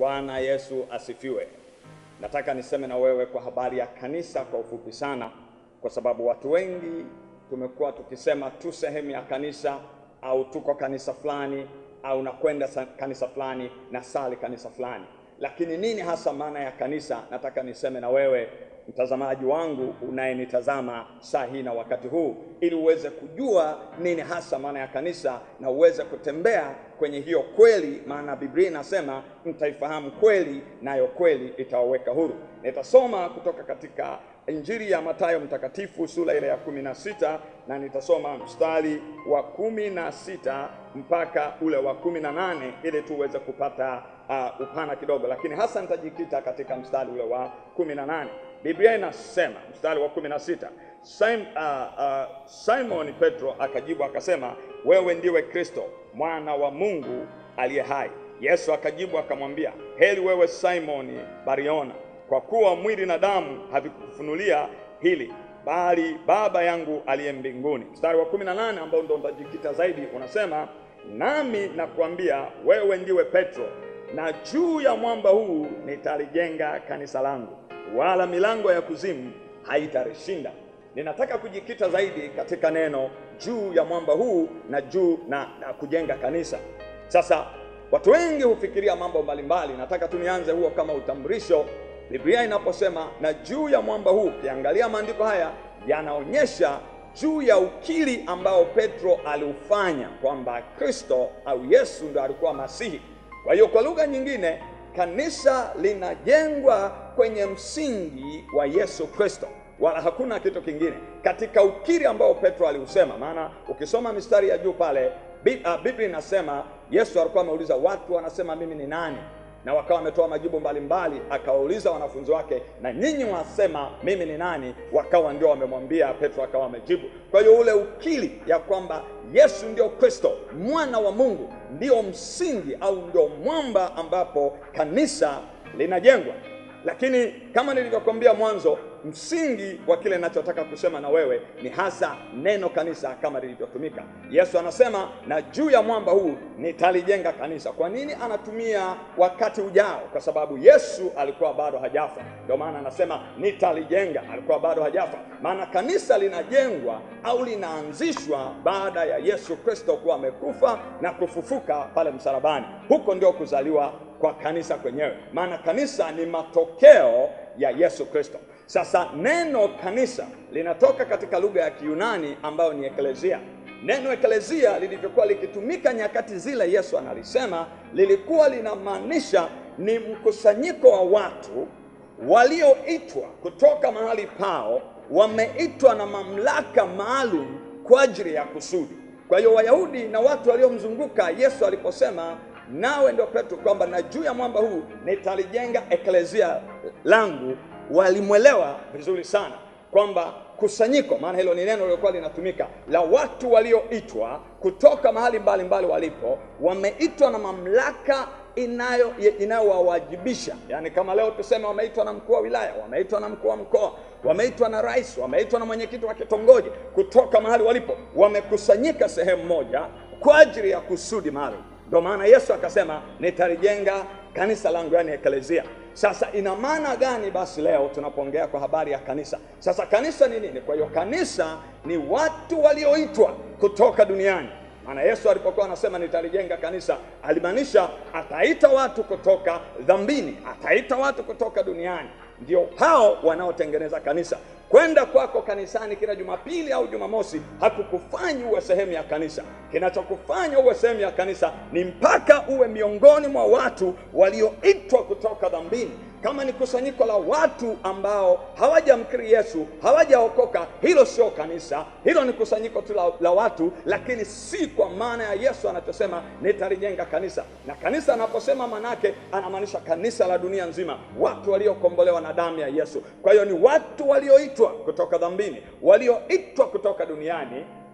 Bwana Yesu asifiwe. Nataka niseme na wewe kwa habari ya kanisa kwa ufupi sana, kwa sababu watu wengi tumekuwa tukisema tu sehemu ya kanisa au tuko kanisa fulani au nakwenda sa- kanisa fulani na sali kanisa fulani, lakini nini hasa maana ya kanisa? Nataka niseme na wewe mtazamaji wangu unayenitazama saa hii na wakati huu, ili uweze kujua nini hasa maana ya kanisa na uweze kutembea kwenye hiyo kweli, maana Biblia inasema mtaifahamu kweli, nayo kweli itawaweka huru. Nitasoma kutoka katika Injili ya Mathayo mtakatifu sura ile ya kumi na sita na nitasoma mstari wa kumi na sita mpaka ule wa kumi na nane ili tuweze kupata uh, upana kidogo, lakini hasa nitajikita katika mstari ule wa kumi na nane. Biblia inasema mstari wa kumi na sita Sim, uh, uh, Simon Petro akajibu akasema, wewe ndiwe Kristo mwana wa Mungu aliye hai. Yesu akajibu akamwambia, heri wewe Simoni Bariona, kwa kuwa mwili na damu havikufunulia hili bali Baba yangu aliye mbinguni. Mstari wa 18 ambao ndo nitajikita zaidi unasema, nami nakuambia wewe ndiwe Petro, na juu ya mwamba huu nitalijenga kanisa langu, wala milango ya kuzimu haitalishinda. Ninataka kujikita zaidi katika neno juu ya mwamba huu na juu na, na kujenga kanisa. Sasa watu wengi hufikiria mambo mbalimbali. Nataka tu nianze huo kama utambulisho. Biblia inaposema na juu ya mwamba huu, ukiangalia maandiko haya yanaonyesha juu ya ukiri ambao Petro aliufanya kwamba Kristo au Yesu ndo alikuwa Masihi. Kwa hiyo kwa lugha nyingine, kanisa linajengwa kwenye msingi wa Yesu Kristo, wala hakuna kitu kingine katika ukiri ambao Petro aliusema. Maana ukisoma mistari ya juu pale, Bi- ah, Biblia inasema Yesu alikuwa ameuliza watu wanasema mimi ni nani, na wakawa wametoa majibu mbalimbali. Akawauliza wanafunzi wake, na nyinyi wasema mimi ni nani? Wakawa ndio wamemwambia Petro, akawa amejibu. Kwa hiyo ule ukiri ya kwamba Yesu ndio Kristo mwana wa Mungu ndio msingi au ndio mwamba ambapo kanisa linajengwa. Lakini kama nilivyokuambia mwanzo, msingi wa kile ninachotaka kusema na wewe ni hasa neno kanisa kama lilivyotumika. Yesu anasema na juu ya mwamba huu nitalijenga kanisa. Kwa nini anatumia wakati ujao? Kwa sababu Yesu alikuwa bado hajafa, ndio maana anasema nitalijenga, alikuwa bado hajafa. Maana kanisa linajengwa au linaanzishwa baada ya Yesu Kristo kuwa amekufa na kufufuka pale msalabani. Huko ndio kuzaliwa kwa kanisa kwenyewe, maana kanisa ni matokeo ya Yesu Kristo. Sasa neno kanisa linatoka katika lugha ya Kiyunani ambayo ni eklezia. Neno eklezia lilivyokuwa likitumika nyakati zile Yesu analisema, lilikuwa linamaanisha ni mkusanyiko wa watu walioitwa kutoka mahali pao, wameitwa na mamlaka maalum kwa ajili ya kusudi. Kwa hiyo Wayahudi na watu waliomzunguka Yesu aliposema nawe ndio Petro, kwamba na juu ya mwamba huu nitalijenga eklezia langu, walimwelewa vizuri sana kwamba kusanyiko, maana hilo ni neno lilikuwa linatumika la watu walioitwa kutoka mahali mbalimbali walipo, wameitwa na mamlaka inayo inayowawajibisha. Yaani kama leo tuseme wameitwa na mkuu wa wilaya, wameitwa na mkuu wa mkoa, wameitwa na rais, wameitwa na mwenyekiti wa kitongoji, kutoka mahali walipo, wamekusanyika sehemu moja kwa ajili ya kusudi maalum. Ndio maana Yesu akasema nitalijenga kanisa langu, yani eklezia. Sasa ina maana gani basi leo tunapoongea kwa habari ya kanisa? Sasa kanisa ni nini? Kwa hiyo kanisa ni watu walioitwa kutoka duniani. Maana Yesu alipokuwa anasema nitalijenga kanisa, alimaanisha ataita watu kutoka dhambini, ataita watu kutoka duniani, ndio hao wanaotengeneza kanisa. Kwenda kwako kanisani kila Jumapili au Jumamosi hakukufanyi uwe sehemu ya kanisa. Kinachokufanya uwe sehemu ya kanisa ni mpaka uwe miongoni mwa watu walioitwa kutoka dhambini. Kama ni kusanyiko la watu ambao hawajamkiri Yesu, hawajaokoka, hilo sio kanisa, hilo ni kusanyiko tu la, la watu, lakini si kwa maana ya Yesu anachosema nitalijenga kanisa. Na kanisa anaposema manake anamaanisha kanisa la dunia nzima, watu waliokombolewa na damu ya Yesu. Kwa hiyo ni watu walioitwa kutoka dhambini, walioitwa kutoka duniani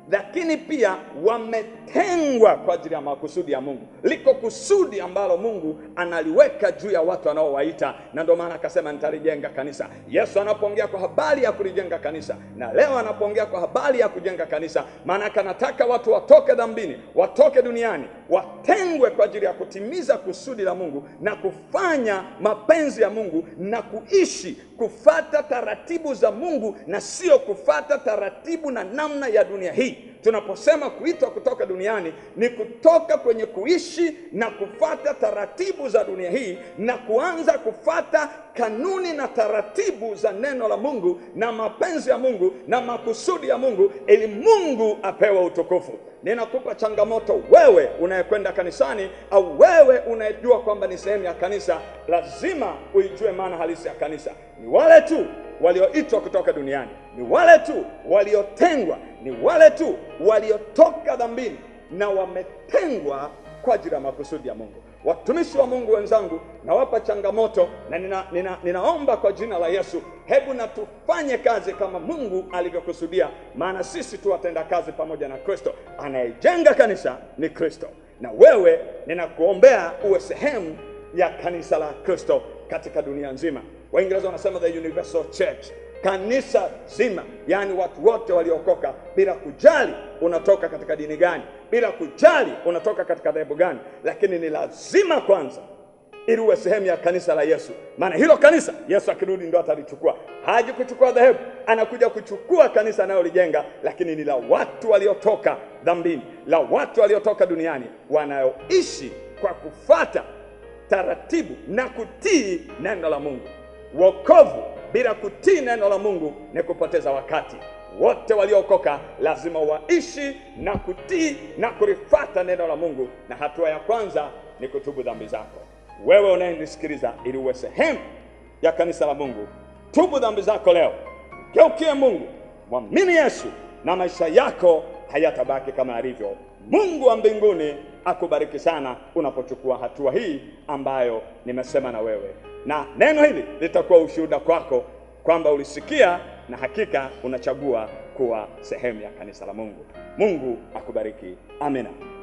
lakini pia wametengwa kwa ajili ya makusudi ya Mungu. Liko kusudi ambalo Mungu analiweka juu ya watu anaowaita, na ndio maana akasema nitalijenga kanisa. Yesu anapoongea kwa habari ya kulijenga kanisa, na leo anapoongea kwa habari ya kujenga kanisa, maana anataka watu watoke dhambini, watoke duniani, watengwe kwa ajili ya kutimiza kusudi la Mungu na kufanya mapenzi ya Mungu na kuishi kufata taratibu za Mungu na sio kufata taratibu na namna ya dunia hii. Tunaposema kuitwa kutoka duniani ni kutoka kwenye kuishi na kufata taratibu za dunia hii na kuanza kufata kanuni na taratibu za neno la Mungu na mapenzi ya Mungu na makusudi ya Mungu ili Mungu apewe utukufu. Ninakupa changamoto wewe unayekwenda kanisani au wewe unayejua kwamba ni sehemu ya kanisa, lazima uijue maana halisi ya kanisa. Ni wale tu walioitwa kutoka duniani, ni wale tu waliotengwa, ni wale tu waliotoka dhambini na wametengwa kwa ajili ya makusudi ya Mungu. Watumishi wa Mungu wenzangu, nawapa changamoto na nina, nina, ninaomba kwa jina la Yesu, hebu na tufanye kazi kama Mungu alivyokusudia, maana sisi tu watenda kazi pamoja na Kristo. Anayejenga kanisa ni Kristo, na wewe ninakuombea uwe sehemu ya kanisa la Kristo katika dunia nzima. Waingereza wanasema the universal church, kanisa zima, yaani watu wote waliokoka, bila kujali unatoka katika dini gani, bila kujali unatoka katika dhehebu gani, lakini ni lazima kwanza ili uwe sehemu ya kanisa la Yesu, maana hilo kanisa Yesu akirudi ndo atalichukua. Haji kuchukua dhehebu, anakuja kuchukua kanisa anayolijenga, lakini ni la watu waliotoka dhambini, la watu waliotoka duniani, wanaoishi kwa kufata taratibu na kutii neno la Mungu. Wokovu bila kutii neno la Mungu ni kupoteza wakati. Wote waliokoka lazima waishi na kutii na kulifata neno la Mungu, na hatua ya kwanza ni kutubu dhambi zako. Wewe unayenisikiliza, ili uwe sehemu ya kanisa la Mungu, tubu dhambi zako leo, geukie Mungu, mwamini Yesu na maisha yako hayatabaki kama yalivyo. Mungu wa mbinguni akubariki sana unapochukua hatua hii ambayo nimesema na wewe, na neno hili litakuwa ushuhuda kwako kwamba ulisikia na hakika unachagua kuwa sehemu ya kanisa la Mungu. Mungu akubariki. Amina.